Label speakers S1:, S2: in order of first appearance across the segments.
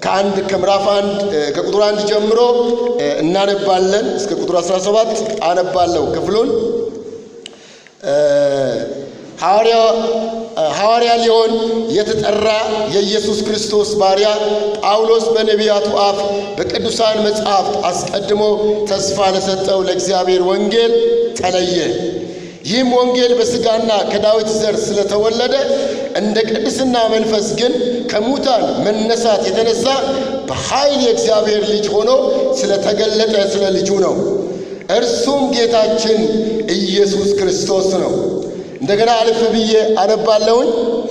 S1: ከአንድ ከምዕራፍ አንድ ከቁጥር አንድ ጀምሮ እናነባለን እስከ ቁጥር 17 አነባለሁ ክፍሉን። ሐዋርያ ሊሆን የተጠራ የኢየሱስ ክርስቶስ ባሪያ ጳውሎስ በነቢያቱ አፍ በቅዱሳን መጻሕፍት አስቀድሞ ተስፋ ለሰጠው ለእግዚአብሔር ወንጌል ተለየ። ይህም ወንጌል በሥጋና ከዳዊት ዘር ስለተወለደ እንደ ቅድስና መንፈስ ግን ከሙታን መነሳት የተነሳ በኃይል የእግዚአብሔር ልጅ ሆኖ ስለተገለጠ ስለ ልጁ ነው። እርሱም ጌታችን ኢየሱስ ክርስቶስ ነው። እንደገና አልፍ ብዬ አነባለሁኝ።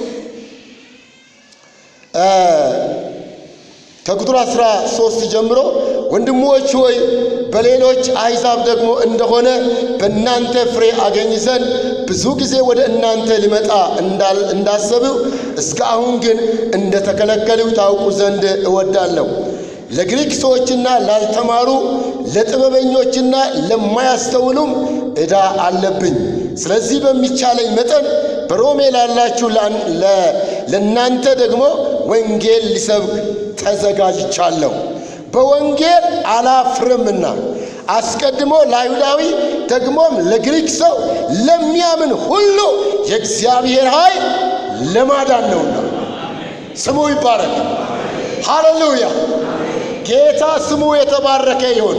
S1: ከቁጥር አስራ ሶስት ጀምሮ ወንድሞች ሆይ በሌሎች አሕዛብ ደግሞ እንደሆነ በእናንተ ፍሬ አገኝ ዘንድ ብዙ ጊዜ ወደ እናንተ ሊመጣ እንዳሰብው እስከ አሁን ግን እንደ ተከለከልሁ ታውቁ ዘንድ እወዳለሁ። ለግሪክ ሰዎችና ላልተማሩ ለጥበበኞችና ለማያስተውሉም ዕዳ አለብኝ። ስለዚህ በሚቻለኝ መጠን በሮሜ ላላችሁ ለእናንተ ደግሞ ወንጌል ሊሰብክ ተዘጋጅቻለሁ። በወንጌል አላፍርምና አስቀድሞ ለአይሁዳዊ ደግሞም ለግሪክ ሰው ለሚያምን ሁሉ የእግዚአብሔር ኃይል ለማዳን ነውና ስሙ ይባረክ። ሃሌሉያ! ጌታ ስሙ የተባረከ ይሁን።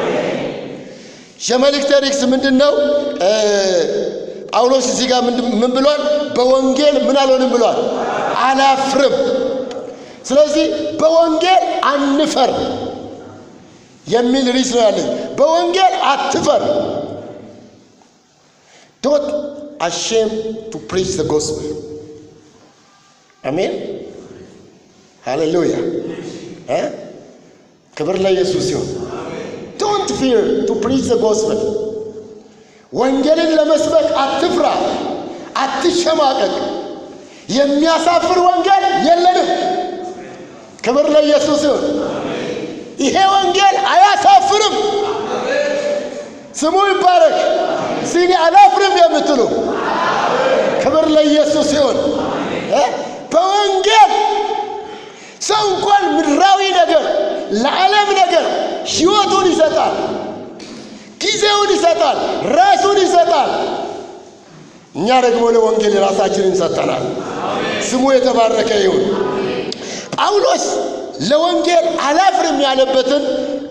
S1: የመልእክተ ርዕስ ምንድን ነው? ጳውሎስ እዚህ ጋር ምን ብሏል? በወንጌል ምን አልሆንም ብሏል? አላፍርም። ስለዚህ በወንጌል አንፈር የሚል ርዕስ ነው ያለኝ። በወንጌል አትፈር። ዶንት አሼም ቱ ፕሪች ዘ ጎስፕል። አሜን ሃሌሉያ። ክብር ለኢየሱስ ሲሆን ዶንት ፊር ቱ ፕሪች ዘ ጎስፐል። ወንጌልን ለመስበክ አትፍራ፣ አትሸማቀቅ። የሚያሳፍር ወንጌል የለንም። ክብር ለኢየሱስ ይሁን። ይሄ ወንጌል አያሳፍርም። ስሙ ይባረክ። ሲኒ አላፍርም የምትሉ ክብር ለኢየሱስ ይሁን። በወንጌል ሰው እንኳን ምድራዊ ነገር ለዓለም ነገር ሕይወቱን ይሰጣል፣ ጊዜውን ይሰጣል፣ ራሱን ይሰጣል። እኛ ደግሞ ለወንጌል ራሳችንን ሰጥተናል። ስሙ የተባረከ ይሁን። ጳውሎስ ለወንጌል አላፍርም ያለበትን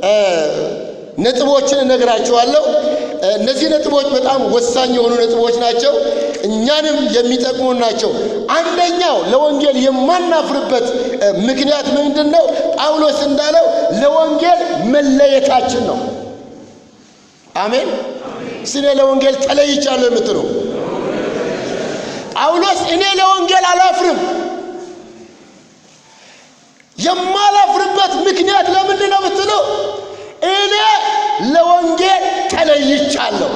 S1: ነጥቦችን እነግራችኋለሁ። እነዚህ ነጥቦች በጣም ወሳኝ የሆኑ ነጥቦች ናቸው። እኛንም የሚጠቅሙ ናቸው። አንደኛው ለወንጌል የማናፍርበት ምክንያት ምንድን ነው? ጳውሎስ እንዳለው ለወንጌል መለየታችን ነው። አሜን። እኔ ለወንጌል ተለይቻለሁ የምትሉ ጳውሎስ እኔ ለወንጌል አላፍርም። የማላፍርበት ምክንያት ለምንድን ነው ብትሉ እኔ ለወንጌል ተለይቻለሁ።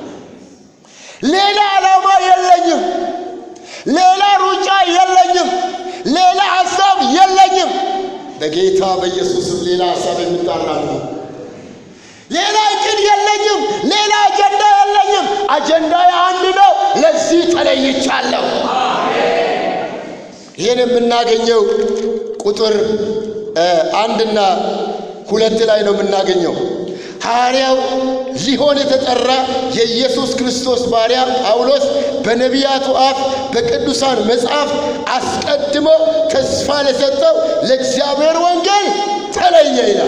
S1: ሌላ ዓላማ የለኝም። ሌላ ሩጫ የለኝም። ሌላ ሐሳብ የለኝም። በጌታ በኢየሱስም ሌላ ሐሳብ የምታራምዱ ሌላ እቅድ የለኝም። ሌላ አጀንዳ የለኝም። አጀንዳ አንድ ነው። ለዚህ ተለይቻለሁ። ይህን የምናገኘው ቁጥር አንድና ሁለት ላይ ነው የምናገኘው። ሐዋርያው ሊሆን የተጠራ የኢየሱስ ክርስቶስ ባሪያ ጳውሎስ በነቢያቱ አፍ በቅዱሳን መጽሐፍ አስቀድሞ ተስፋ ለሰጠው ለእግዚአብሔር ወንጌል ተለየ ይላል።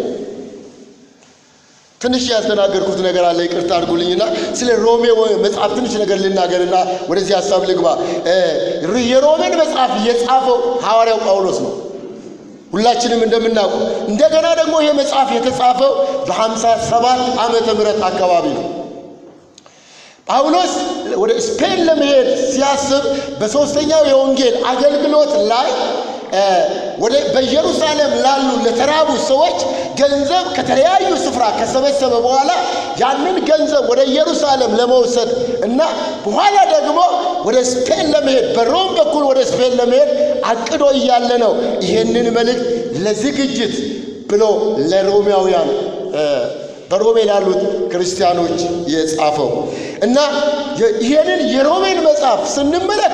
S1: ትንሽ ያስተናገርኩት ነገር አለ፣ ይቅርታ አድርጉልኝና ስለ ሮሜ መጽሐፍ ትንሽ ነገር ልናገርና ወደዚህ ሀሳብ ልግባ። የሮሜን መጽሐፍ የጻፈው ሐዋርያው ጳውሎስ ነው። ሁላችንም እንደምናውቁ እንደገና ደግሞ ይህ መጽሐፍ የተጻፈው በሀምሳ ሰባት ዓመተ ምህረት አካባቢ ነው። ጳውሎስ ወደ ስፔን ለመሄድ ሲያስብ በሦስተኛው የወንጌል አገልግሎት ላይ ወደ በኢየሩሳሌም ላሉ ለተራቡ ሰዎች ገንዘብ ከተለያዩ ስፍራ ከሰበሰበ በኋላ ያንን ገንዘብ ወደ ኢየሩሳሌም ለመውሰድ እና በኋላ ደግሞ ወደ ስፔን ለመሄድ በሮም በኩል ወደ ስፔን ለመሄድ አቅዶ እያለ ነው ይህንን መልእክት ለዝግጅት ብሎ ለሮሚያውያን በሮሜ ላሉት ክርስቲያኖች የጻፈው እና ይህንን የሮሜን መጽሐፍ ስንመለከት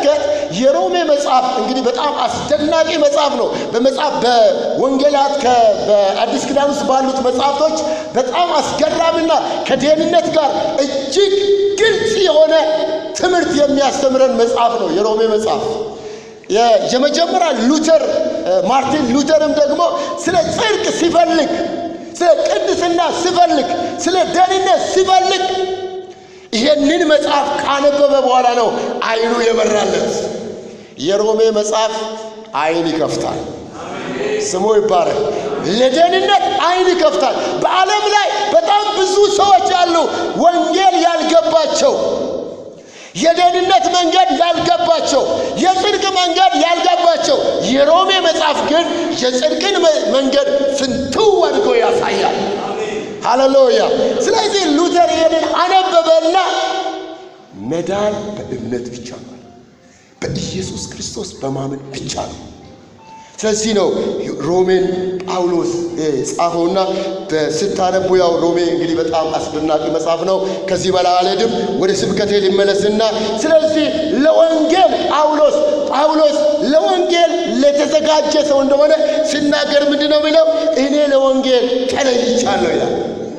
S1: የሮሜ መጽሐፍ እንግዲህ በጣም አስደናቂ መጽሐፍ ነው። በመጽሐፍ በወንጌላት ከ- በአዲስ ኪዳን ውስጥ ባሉት መጽሐፍቶች በጣም አስገራሚና ከደህንነት ጋር እጅግ ግልጽ የሆነ ትምህርት የሚያስተምረን መጽሐፍ ነው የሮሜ መጽሐፍ። የ- የመጀመሪያ ሉተር እ፣ ማርቲን ሉተርም ደግሞ ስለ ጽድቅ ሲፈልግ፣ ስለ ቅድስና ሲፈልግ፣ ስለ ደህንነት ሲፈልግ ይሄንን መጽሐፍ ካነበበ በኋላ ነው አይኑ የበራለት። የሮሜ መጽሐፍ አይን ይከፍታል። ስሙ ይባረክ። ለደህንነት አይን ይከፍታል። በዓለም ላይ በጣም ብዙ ሰዎች አሉ ወንጌል ያልገባቸው የደህንነት መንገድ ያልገባቸው የጽድቅ መንገድ ያልገባቸው። የሮሜ መጽሐፍ ግን የጽድቅን መ- መንገድ ፍንትው አድርጎ ያሳያል። ሃሌሉያ። ስለዚህ ሉተር ይሄንን አነበበና መዳን በእምነት ብቻ ነው፣ በኢየሱስ ክርስቶስ በማመን ብቻ ነው። ስለዚህ ነው ሮሜን ጳውሎስ እ፣ ጻፈውና ስታነቡ ያው ሮሜ እንግዲህ በጣም አስደናቂ መጽሐፍ ነው። ከዚህ በላይ አልሄድም። ወደ ስብከቴ ሊመለስና ስለዚህ ለወንጌል ጳውሎስ ጳውሎስ ለወንጌል ለተዘጋጀ ሰው እንደሆነ ሲናገር ምንድን ነው የሚለው? እኔ ለወንጌል ተለይቻለሁ ይላል።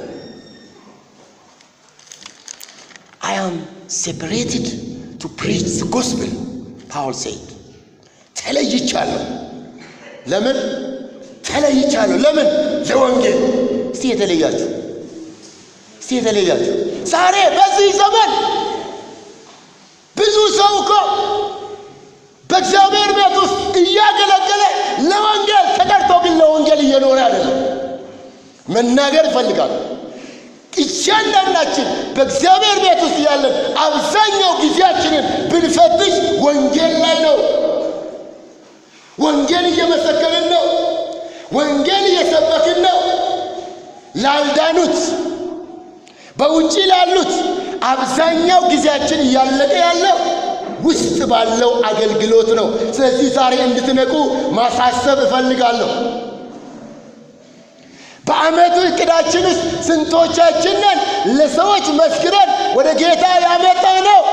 S1: I am separated to preach the gospel, Paul said. ተለይቻለሁ። ለምን ተለይቻለሁ? ለምን ለወንጌል። እስቲ የተለያችሁ እስቲ የተለያችሁ ዛሬ በዚህ ዘመን ብዙ ሰው እኮ በእግዚአብሔር ቤት ውስጥ እያገለገለ ለወንጌል ተጠርቶ ግን ለወንጌል እየኖረ አይደለም። መናገር ይፈልጋል። እያንዳንዳችን በእግዚአብሔር ቤት ውስጥ ያለን አብዛኛው ጊዜያችንን ብንፈትሽ ወንጌል ላይ ነው። ወንጌል እየመሰከርን ነው። ወንጌል እየሰበክን ነው። ላልዳኑት፣ በውጭ ላሉት አብዛኛው ጊዜያችን እያለቀ ያለው ውስጥ ባለው አገልግሎት ነው። ስለዚህ ዛሬ እንድትነቁ ማሳሰብ እፈልጋለሁ። በዓመቱ እቅዳችን ውስጥ ስንቶቻችንን ለሰዎች መስክረን ወደ ጌታ ያመጣ ነው?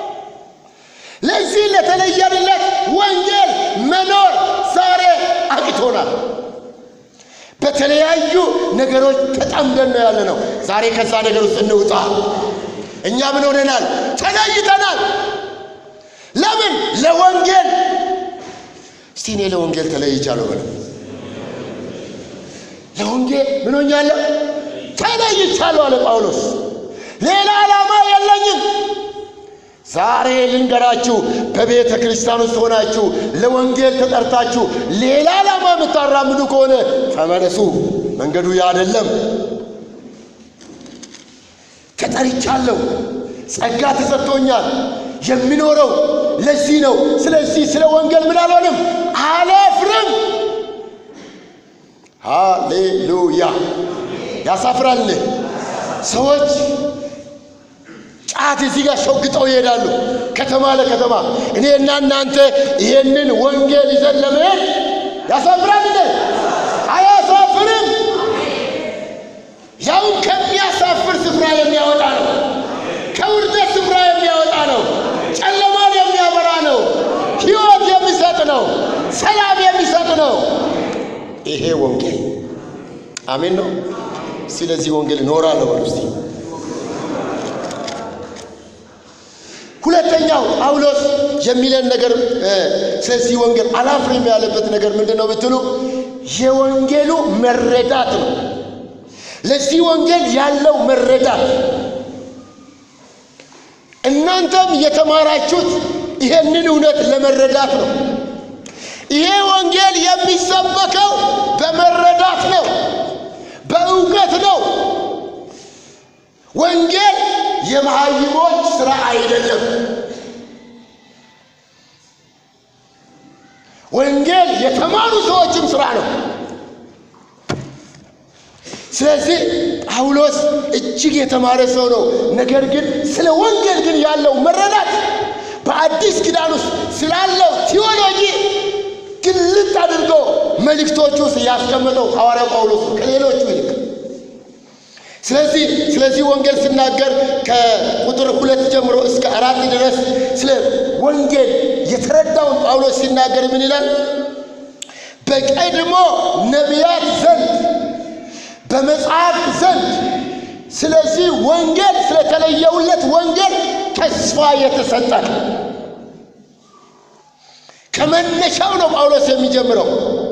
S1: ለዚህ ለተለየንለት ወንጌል መኖር ዛሬ አቅቶናል። በተለያዩ ነገሮች ተጠምደን ነው ያለ ነው። ዛሬ ከዛ ነገር ውስጥ እንውጣ። እኛ ምን ሆነናል? ተለይተናል። ለምን? ለወንጌል። እስቲ እኔ ለወንጌል ተለይቻለሁ በለው። ለወንጌል ምን ሆኛለሁ? ተለይቻለሁ አለ ጳውሎስ። ሌላ ዓላማ የለኝም። ዛሬ ልንገራችሁ፣ በቤተ ክርስቲያን ውስጥ ሆናችሁ ለወንጌል ተጠርታችሁ ሌላ ዓላማ የምታራምዱ ከሆነ ተመለሱ። መንገዱ ያ አይደለም። ተጠርቻለሁ፣ ጸጋ ተሰጥቶኛል። የሚኖረው ለዚህ ነው። ስለዚህ ስለ ወንጌል ምን አልሆንም፣ አላፍርም። ሃሌሉያ! ያሳፍራል። ሰዎች ጫት እዚህ ጋር ሾግጠው ይሄዳሉ፣ ከተማ ለከተማ። እኔና እናንተ ይሄንን ወንጌል ይዘን ለመሄድ ያሳፍራል እንዴ? አያሳፍርም። ያውም ከሚያሳፍር ስፍራ የሚያወጣ ነው። ከውርደት ስፍራ የሚያወጣ ነው። ጨለማን የሚያበራ ነው። ሕይወት የሚሰጥ ነው። ሰላም የሚሰጥ ነው። ይሄ ወንጌል አሜን ነው። ስለዚህ ወንጌል እኖራለሁ በሉ እስቲ። ሁለተኛው ጳውሎስ የሚለን ነገር እ፣ ስለዚህ ወንጌል አላፍርም ያለበት ነገር ምንድን ነው ብትሉ የወንጌሉ መረዳት ነው። ለዚህ ወንጌል ያለው መረዳት እናንተም የተማራችሁት ይሄንን እውነት ለመረዳት ነው። ይሄ ወንጌል የሚሰበከው በመረዳት ነው፣ በእውቀት ነው። ወንጌል የመሃይሞች ስራ አይደለም። ወንጌል የተማሩ ሰዎችም ስራ ነው። ስለዚህ ጳውሎስ እጅግ የተማረ ሰው ነው። ነገር ግን ስለ ወንጌል ግን ያለው መረዳት በአዲስ ኪዳን ውስጥ ስላለው ቴዎሎጂ ግልጥ አድርጎ መልእክቶቹ ውስጥ ያስቀመጠው ሐዋርያው ጳውሎስ ነው ከሌሎቹ ይልቅ። ስለዚህ ስለዚህ ወንጌል ስናገር ከቁጥር ሁለት ጀምሮ እስከ አራት ድረስ ስለ ወንጌል የተረዳውን ጳውሎስ ሲናገር ምን ይላል? በቀድሞ ነቢያት ዘንድ በመጽሐፍት ዘንድ ስለዚህ ወንጌል ስለተለየውለት ወንጌል ተስፋ የተሰጠ ከመነሻው ነው ጳውሎስ የሚጀምረው።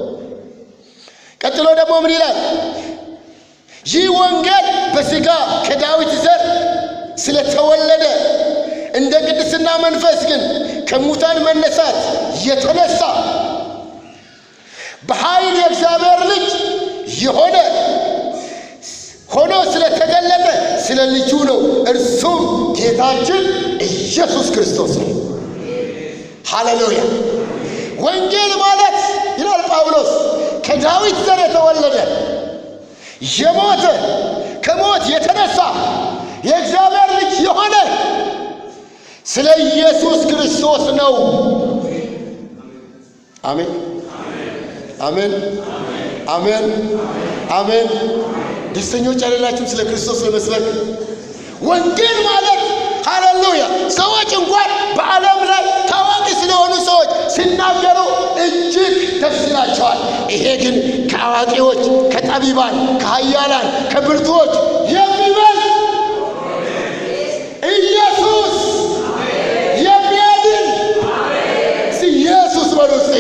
S1: ቀጥሎ ደግሞ ምን ይላል? ይህ ወንጌል በሥጋ ከዳዊት ዘር ስለተወለደ እንደ ቅድስና መንፈስ ግን ከሙታን መነሳት የተነሳ በኃይል የእግዚአብሔር ልጅ የሆነ ሆኖ ስለተገለጠ ስለ ልጁ ነው። እርሱም ጌታችን ኢየሱስ ክርስቶስ ነው። ሃሌሉያ! ወንጌል ማለት ይላል ጳውሎስ ከዳዊት ዘር የተወለደ የሞተ ከሞት የተነሳ የእግዚአብሔር ልጅ የሆነ ስለ ኢየሱስ ክርስቶስ ነው። አሜን፣ አሜን፣ አሜን፣ አሜን። ደስተኞች አይደላችሁም? ስለ ክርስቶስ ለመስበክ ወንጌል ማለት ሃሌሉያ። ሰዎች እንኳን በዓለም ላይ ታዋቂ ስለሆኑ ሰዎች ሲናገሩ እጅግ ደስ ይላቸዋል። ይሄ ግን ከአዋቂዎች፣ ከጠቢባን፣ ከኃያላን፣ ከብርቱዎች የሚበልጥ ኢየሱስ የሚያድን ኢየሱስ በሉ እስቲ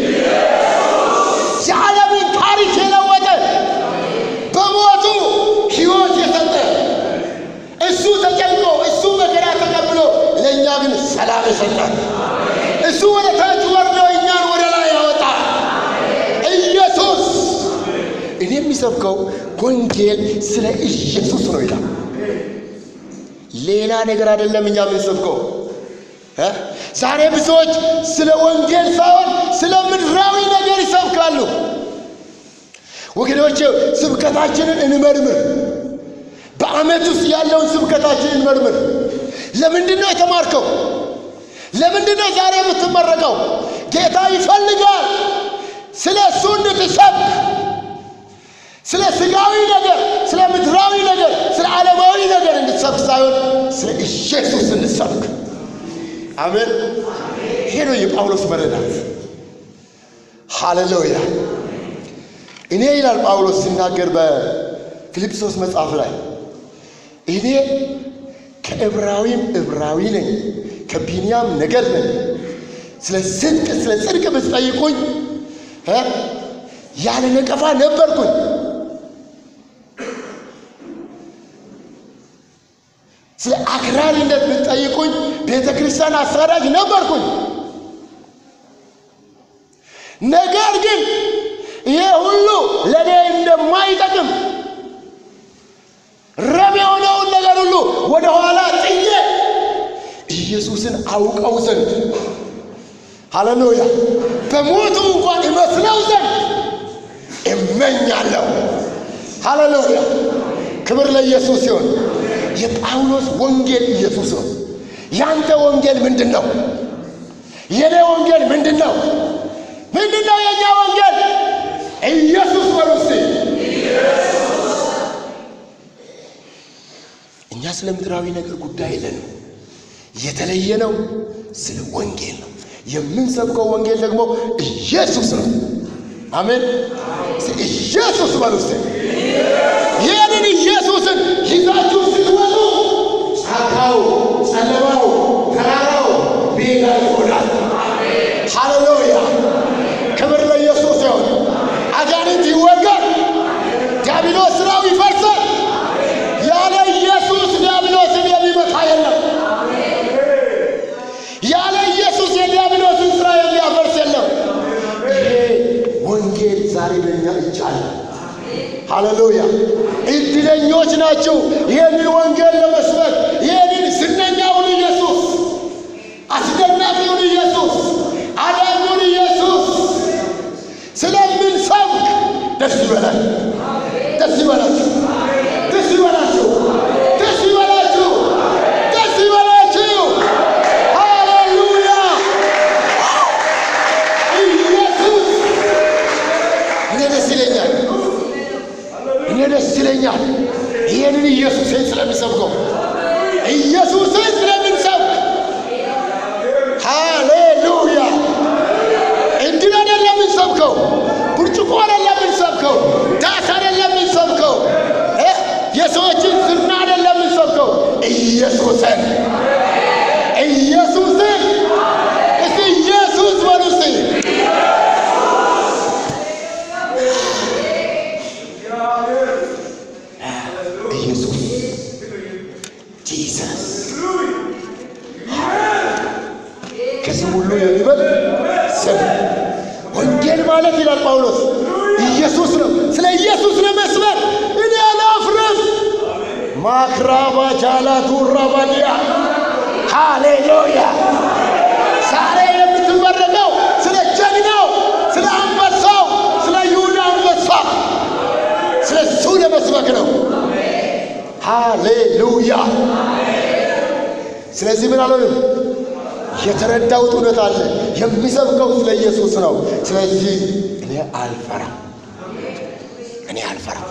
S1: የዓለምን ታሪክ የለወጠ በሞቱ ሕይወት የሰጠ እሱ ተጨንቆ እሱ መከራ ተቀብሎ ለእኛ ግን ሰላም የሰጠ እሱ ወደ ታች ወርዶ እኛን ወደ ላይ ያወጣ ኢየሱስ። እኔ የሚሰብከው ወንጌል ስለ ኢየሱስ ነው ይላል። ሌላ ነገር አይደለም እኛ የምንሰብከው። ዛሬ ብዙዎች ስለ ወንጌል ሳይሆን ስለ ምድራዊ ነገር ይሰብካሉ። ወገኖቼ ስብከታችንን እንመርምር። በዓመት ውስጥ ያለውን ስብከታችንን እንመርምር። ለምንድን ነው የተማርከው? ለምንድን ነው ዛሬ የምትመረቀው? ጌታ ይፈልጋል ስለ እሱ እንድትሰብክ ስለ ስጋዊ ነገር፣ ስለ ምድራዊ ነገር፣ ስለ ዓለማዊ ነገር እንድትሰብክ ሳይሆን ስለ ኢየሱስ እንድትሰብክ። አሜን። ይሄ ነው የጳውሎስ መረዳት። ሃሌሉያ። እኔ ይላል ጳውሎስ ሲናገር በፊልጵስዩስ መጽሐፍ ላይ እኔ ከዕብራዊም ዕብራዊ ነኝ፣ ከቢንያም ነገድ ነኝ። ስለ ጽድቅ ስለ ጽድቅ ብትጠይቁኝ ያለ ነቀፋ ነበርኩኝ። ስለ አክራሪነት ብትጠይቁኝ ቤተ ክርስቲያን አሳዳጅ ነበርኩኝ። ነገር ግን ይሄ ሁሉ ለእኔ እንደማይጠቅም ረብ የሆነውን ነገር ሁሉ ወደ ኋላ ጥዬ ኢየሱስን አውቀው ዘንድ ሃሌሉያ በሞቱ እንኳን እመስለው ዘንድ እመኛለሁ። ሃሌሉያ ክብር ለኢየሱስ ሲሆን የጳውሎስ ወንጌል ኢየሱስ ነው። ያንተ ወንጌል ምንድን ነው? የኔ ወንጌል ምንድን ነው? ምንድን ነው የእኛ ወንጌል? ኢየሱስ በሉ እስቲ። እኛ ስለ ምድራዊ ነገር ጉዳይ የለንም። የተለየ ነው ስለ ወንጌል ነው የምንሰብከው። ወንጌል ደግሞ ኢየሱስ ነው። አሜን። ኢየሱስ በሉ እስቲ። ይህንን ኢየሱስን ይዛችሁ ስትወጡ ጫካው፣ ጨለማው፣ ተራራው ሜዳ ይሆናል። ሃሌሉያ ክብር ለኢየሱስ ይሁን። አጋንንት ይወጋል። ዲያብሎስ ስራው ይፈርሳል። ያለ ኢየሱስ ዲያብሎስን የሚመታ የለም። ያለ ኢየሱስ የዲያብሎስን ስራ የሚያፈርስ የለም። ይሄ ወንጌል ዛሬ በእኛ እጅ አለ። ሃሌሉያ እድለኞች ናችሁ ይህንን ወንጌል ለመስበክ ይህንን ዝነኛውን ኢየሱስ አስደናቂውን ኢየሱስ አዳኙን ኢየሱስ ስለምንሰብክ ደስ ይበላል። ደስ ይበላችሁ። ደስ ይበላችሁ። ደስ ይበላችሁ። ደስ ይበላችሁ። ሃሌሉያ ኢየሱስ እኔ ደስ ይለኛል። እኔ ደስ ይለኛል። ይህንን ይህንን ኢየሱስን ስለሚሰብከው ኢየሱስን ስለምንሰብክ ሃሌሉያ እንድን አይደለም የምንሰብከው፣ ብርጭቆ አይደለም የምንሰብከው፣ ዳስ አይደለም የምንሰብከው፣ እ የሰዎችን ዝና አይደለም የምንሰብከው፣ ኢየሱስን ኢየሱስን እስቲ ኢየሱስ በሉ እስቲ ኢየሱስ ጂሰስ ከስም ሁሉ የሚበልጥ ስም ወንጌል ማለት ይላል ጳውሎስ ኢየሱስ ነው። ስለ ኢየሱስ ለመስበክ እኔ አላፍርም። ማክራባ ጃላቱ ራባዲያ ሃሌሉያ። ዛሬ የምትመረቀው ስለ ጀግናው፣ ስለ አንበሳው፣ ስለ ይሁዳ አንበሳ ስለ እሱ ለመስበክ ነው። ሃሌሉያ። ስለዚህ ምን አልሆንም የተረዳሁት እውነት አለ። የሚሰብከው ስለ ኢየሱስ ነው። ስለዚህ እኔ አልፈራም፣ እኔ አልፈራም።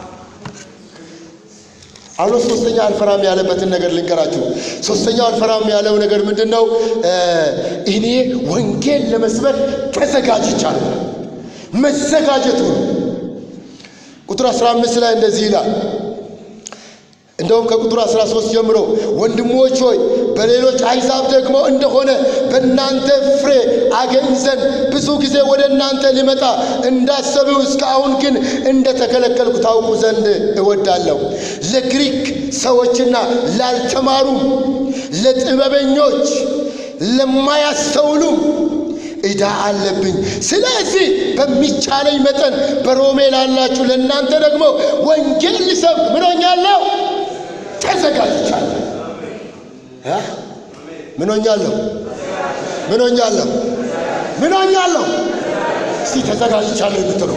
S1: ጳውሎስ ሶስተኛ አልፈራም ያለበትን ነገር ልንገራችሁ። ሶስተኛው አልፈራም ያለው ነገር ምንድን ነው? እኔ ወንጌል ለመስበክ ተዘጋጅቻለሁ። መዘጋጀቱ ነው። ቁጥር 15 ላይ እንደዚህ ይላል እንደውም ከቁጥር 13 ጀምሮ ወንድሞች ሆይ በሌሎች አሕዛብ ደግሞ እንደሆነ በእናንተ ፍሬ አገኝ ዘንድ ብዙ ጊዜ ወደ እናንተ ሊመጣ እንዳሰብው እስካሁን ግን እንደተከለከልኩ ታውቁ ዘንድ እወዳለሁ። ለግሪክ ሰዎችና ላልተማሩም፣ ለጥበበኞች፣ ለማያስተውሉም ዕዳ አለብኝ። ስለዚህ በሚቻለኝ መጠን በሮሜ ላላችሁ ለእናንተ ደግሞ ወንጌል ልሰብክ ምን ሆኛለሁ? ተዘጋጅቻለሁ። እ? ምን ሆኛለሁ? ምን ሆኛለሁ? ምን ሆኛለሁ? እስቲ ተዘጋጅቻለሁ የምትሉ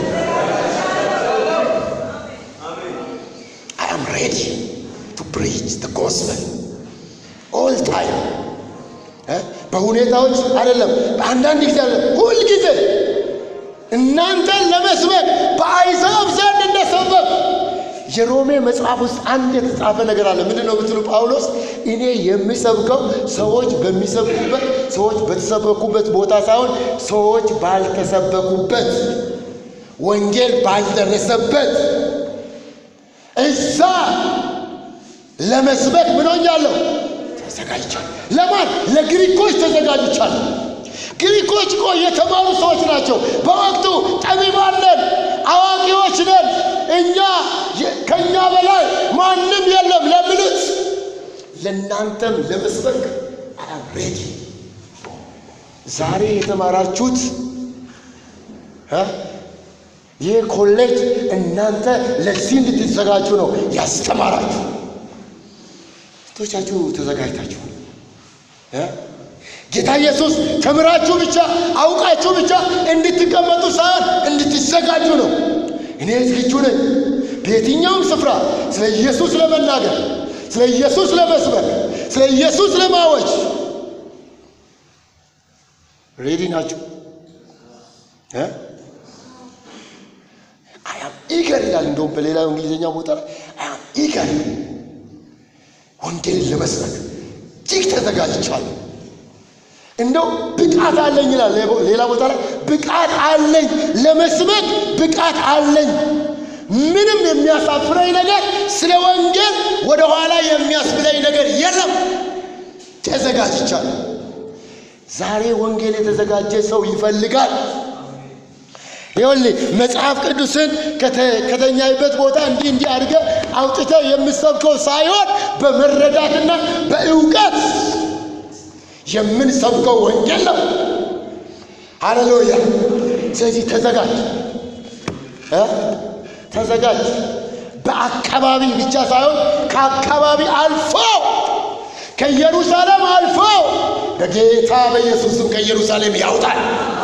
S1: I am ready to preach the gospel all time እ? በሁኔታዎች አይደለም፣ በአንዳንድ ጊዜ አይደለም፣ ሁል ጊዜ እናንተን ለመስበክ በአሕዛብ ዘንድ እንደሰበክ የሮሜ መጽሐፍ ውስጥ አንድ የተጻፈ ነገር አለ። ምንድን ነው ብትሉ ጳውሎስ እኔ የሚሰብከው ሰዎች በሚሰብኩበት ሰዎች በተሰበኩበት ቦታ ሳይሆን ሰዎች ባልተሰበኩበት ወንጌል ባልደረሰበት እዛ ለመስበክ ምን ሆኛለሁ? ተዘጋጅቻለሁ። ለማን? ለግሪኮች ተዘጋጅቻለሁ። ግሪኮች እኮ የተማሩ ሰዎች ናቸው። በወቅቱ ጠቢባን ነን፣ አዋቂዎች ነን፣ እኛ ከእኛ በላይ ማንም የለም ለሚሉት ለእናንተም ለመስበክ ሬዲ። ዛሬ የተማራችሁት እ ይህ ኮሌጅ እናንተ ለዚህ እንድትዘጋጁ ነው ያስተማራችሁ። ስቶቻችሁ ተዘጋጅታችሁ እ ጌታ ኢየሱስ ተምራችሁ ብቻ አውቃችሁ ብቻ እንድትቀመጡ ሳይሆን እንድትዘጋጁ ነው። እኔ ዝግጁ ነኝ በየትኛውም ስፍራ ስለ ኢየሱስ ለመናገር፣ ስለ ኢየሱስ ለመስበክ፣ ስለ ኢየሱስ ለማወጅ ሬዲ ናችሁ? አያም ኢገር ይላል። እንደውም በሌላው እንግሊዝኛ ቦታ ላይ አያም ኢገር ወንጌልን ለመስበክ እጅግ ተዘጋጅቻለሁ። እንደው ብቃት አለኝ ይላል። ሌላ ቦታ ላይ ብቃት አለኝ ለመስበክ ብቃት አለኝ። ምንም የሚያሳፍረኝ ነገር ስለ ወንጌል ወደ ኋላ የሚያስብለኝ ነገር የለም። ተዘጋጅቻለሁ። ዛሬ ወንጌል የተዘጋጀ ሰው ይፈልጋል። ይኸውልህ መጽሐፍ ቅዱስን ከተኛይበት ቦታ እንዲህ እንዲህ አድርገህ አውጥተህ የምሰብከው ሳይሆን በመረዳትና በእውቀት የምንሰብከው ወንጌል ነው። ሃሌሉያ። ስለዚህ ተዘጋጅ እ ተዘጋጅ። በአካባቢ ብቻ ሳይሆን ከአካባቢ አልፎ ከኢየሩሳሌም አልፎ በጌታ በኢየሱስም ከኢየሩሳሌም ያውጣል።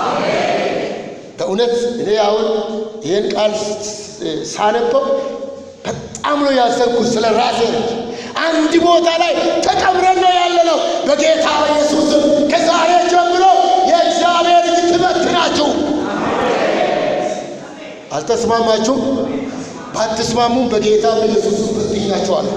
S1: በእውነት እኔ አሁን ይህን ቃል ሳነበው በጣም ነው ያሰብኩት ስለ ራሴ ነው። አንድ ቦታ ላይ ተቀብረን ነው ያለነው። በጌታ በኢየሱስም ከዛሬ ጀምሮ የእግዚአብሔር እጅ ትበትናችሁ። አልተስማማችሁም? ባትስማሙም በጌታ በኢየሱስም በትኝ እናገኛቸዋለን።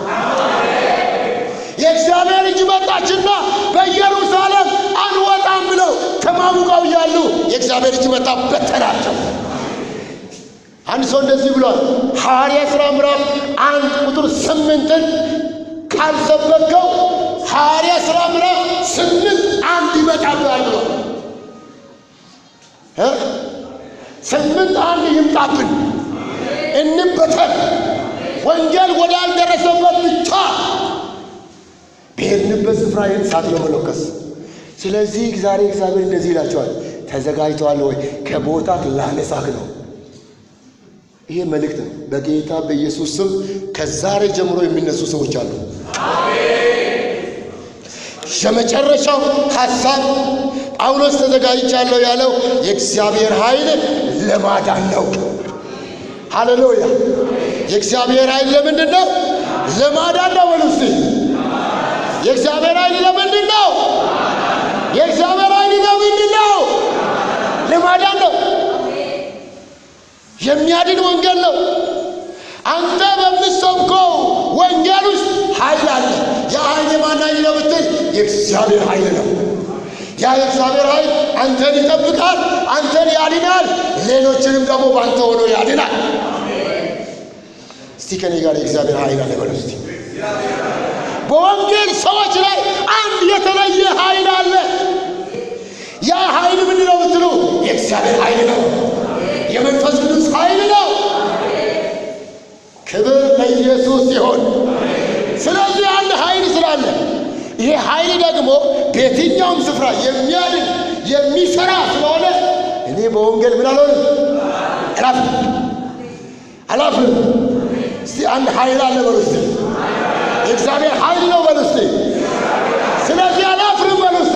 S1: የእግዚአብሔር እጅ መጣችና በኢየሩሳሌም አንወጣም ብለው ተማሙቀው እያሉ የእግዚአብሔር እጅ መጣ፣ በተናቸው። አንድ ሰው እንደዚህ ብሏል። ሐዋርያ ሥራ ምዕራፍ አንድ ቁጥር ስምንትን ካልሰበከው ሐዋርያ ሥራ ምዕራፍ ስምንት አንድ ይመጣብሃል ብሏል። እ ስምንት አንድ ይምጣብን፣ እንበተን፣ ወንጌል ወዳልደረሰበት ብቻ በሄድንበት ስፍራ ይህን እሳት ለመለኮስ። ስለዚህ ዛሬ እግዚአብሔር እንደዚህ ይላቸዋል፣ ተዘጋጅተዋል ወይ? ከቦታህ ላነሳህ ነው። ይሄ መልእክት ነው። በጌታ በኢየሱስ ስም ከዛሬ ጀምሮ የሚነሱ ሰዎች አሉ። የመጨረሻው ሐሳብ ጳውሎስ ተዘጋጅቻለሁ ያለው የእግዚአብሔር ኃይል ለማዳን ነው። ሃሌሉያ! የእግዚአብሔር ኃይል ለምንድን ነው? ለማዳን ነው። በሉ እስቲ የእግዚአብሔር ኃይል ለምንድን ነው? የእግዚአብሔር ኃይል ለምንድን ነው? ለማዳን ነው። የሚያድን ወንጌል ነው። አንተ በምትሰብከው ወንጌል ውስጥ ኃይል አለ። ያ ኃይል የማን ኃይል ነው ብትል የእግዚአብሔር ኃይል ነው። ያ የእግዚአብሔር ኃይል አንተን ይጠብቃል፣ አንተን ያድናል፣ ሌሎችንም ደግሞ በአንተ ሆኖ ያድናል። እስቲ ከኔ ጋር የእግዚአብሔር ኃይል አለ በሉ እስቲ። በወንጌል ሰዎች ላይ አንድ የተለየ ኃይል አለ። ያ ኃይል ምንድን ነው ብትሉ የእግዚአብሔር ኃይል ነው። የመንፈስ ቅዱስ ኃይል ነው። ክብር ለኢየሱስ ሲሆን፣ ስለዚህ አንድ ኃይል ስላለ ይሄ ኃይል ደግሞ በየትኛውም ስፍራ የሚያድን የሚሰራ ስለሆነ እኔ በወንጌል ምን አልሆንም አላፍርም አላፍርም። እስቲ አንድ ኃይል አለ በሉ እስቲ የእግዚአብሔር ኃይል ነው በሉ እስቲ። ስለዚህ አላፍርም በሉ እስቲ።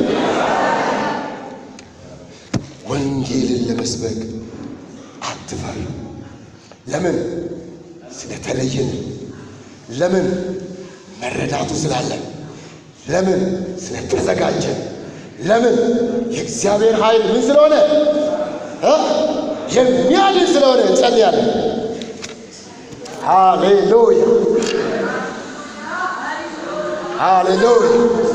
S1: ወንጌልን ለመስበክ አትፈሩ። ለምን? ስለተለየን። ለምን? መረዳቱ ስላለን። ለምን? ስለተዘጋጀን። ለምን? የእግዚአብሔር ኃይል ምን ስለሆነ እ የሚያድን ስለሆነ እንጸልያለን። ሃሌሉያ ሃሌሉያ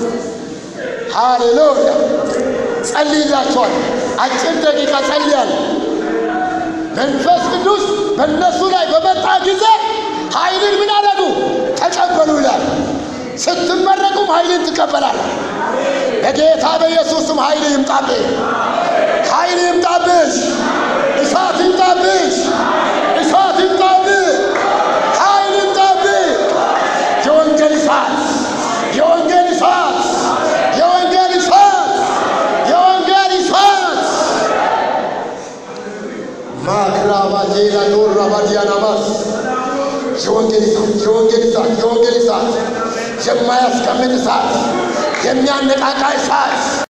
S1: ሃሌሉያ። ጸልይላቸዋል። አጭር ደቂቃ ጸልያለሁ። መንፈስ ቅዱስ በእነሱ ላይ በመጣ ጊዜ ኃይልን ምን አደረጉ? ተቀበሉ ይላል። ስትመረቁም ኃይልን ትቀበላል። በጌታ በኢየሱስም ኃይል ይምጣብህ፣ ኃይል ይምጣብሽ፣ እሳት ይምጣብሽ፣ እሳት ይምጣብህ፣ ኃይል ይምጣብህ። የወንጌል እሳት፣ የወንጌል እሳት፣ የወንጌል እሳት፣ የወንጌል እሳት ማክራባጄላ ዶራባዲያናማስ የወንጌል እሳት የወንጌል እሳት የወንጌል እሳት የማያስቀምጥ እሳት የሚያነቃቃ እሳት